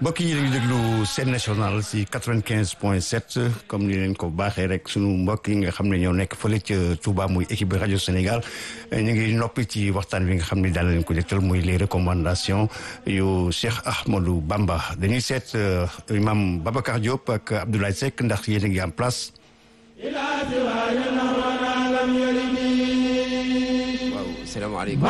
mbokk yi dañuy déglu Sen National si quatre-vingt-quinze point sept comme ni leen ko baaxee rek sunu mbokk yi nga xam ne ñoo nekk fële ca Touba muy équipe rajo Sénégal ñu ngi noppi ci waxtaan bi nga xam ne daan leen ko jëkkal muy les recommandations yu Cheikh Ahmadou Bamba dañuy seet imam Babacar Diop ak Abdoulaye Seck ndax yéen a ngi en place. waaw salaamaaleykum.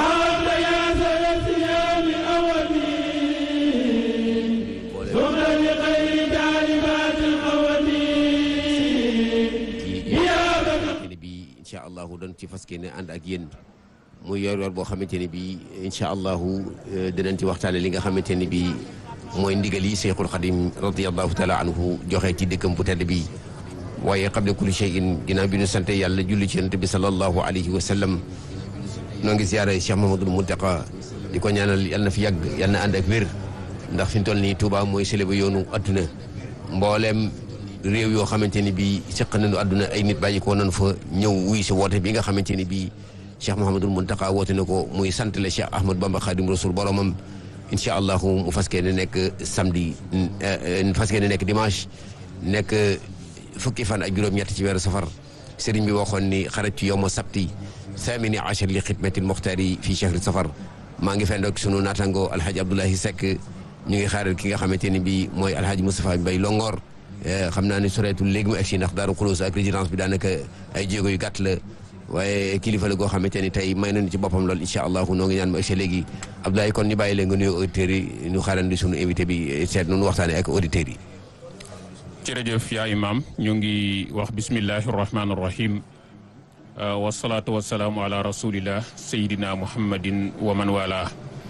ne bi incha allahu doon ci fas ne ànd ak yéen muy yor yor boo xamante ne bi incha allahu dinañ ci waxtaane li nga xamante ne bi mooy ndigal yi Cheikhul Khadim radiallahu taala anhu joxe ci dëkkam bu tedd bi waaye qabla kulli shay'in ginnaaw bi ñu sante yàlla julli ci yonent bi sallallahu alayhi wa sallam noo ngi ziyaare Cheikh Mahamadul Muntaqa di ko ñaanal yàlla na fi yàgg yàlla na ànd ak wér ndax fi mu toll nii Touba mooy sële ba yoonu adduna mbooleem réew yoo xamante ni bii seq nañu àdduna ay nit bàyyi ko nañu fa ñëw wuy si woote bi nga xamante ni bii Cheikh Mouhamadul Mountakha woote na ko muy sant la Cheikh Ahmad Bamba Khadim Rasoul boromam incha allahu mu fas yéene nekk samedi fas yéene nekk dimanche nekk fukki fan ak juróom-ñett ci weeru safar sëriñ bi waxoon ni xarat ci yowma sabti thamini achar li xidmatil muxtaari fii chahri safar maa ngi fenn ak sunu naataango alhaji Abdoulahi Seck ñu ngi xaaral ki nga xamante ni bii mooy alhaji Moustapha Mbaye Longor xam naa ne soreetul léegi mu egsi ndax Daaru Xuloos ak résidence bi daanaka ay jéego yu gàtt la waaye kilifa la goo xamante ni tey may nañu ci boppam lool incha allahu noo ngi ñaan mu egsi léegi Abdoulaye kon ñu bàyyi leen nga nuyu auditeurs yi ñu xaarandi sunu invité bi seet nu waxtaanee ak auditeurs yi. jërëjëf yaa imaam ñu ngi wax bismillahi rahmaani rahim wasalaatu wasalaamu ala rasulillah sayidina muhammadin wa man wala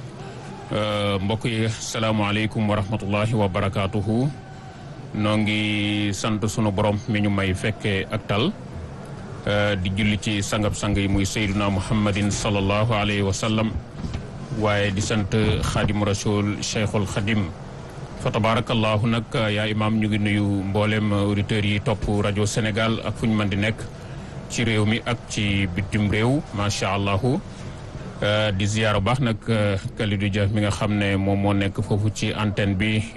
mbokk yi salaamualeykum wa rahmatullahi wa barakaatuhu. noo ngi sant sunu borom mi ñu may fekkee ak tal di julli ci sangab sang yi muy sayduna muhammadin sallallahu alayhi wa sallam waaye di sant xaadim rasul cheikhul xadim fa tabarakallahu nag yaa imaam ñu ngi nuyu mboolem auditeurs yi topp rajo Sénégal ak fu ñu mën di nekk ci réew mi ak ci bitim réew macha allahu di ziyaara baax nag Kalidou Dia mi nga xam ne moom moo nekk foofu ci antenne bi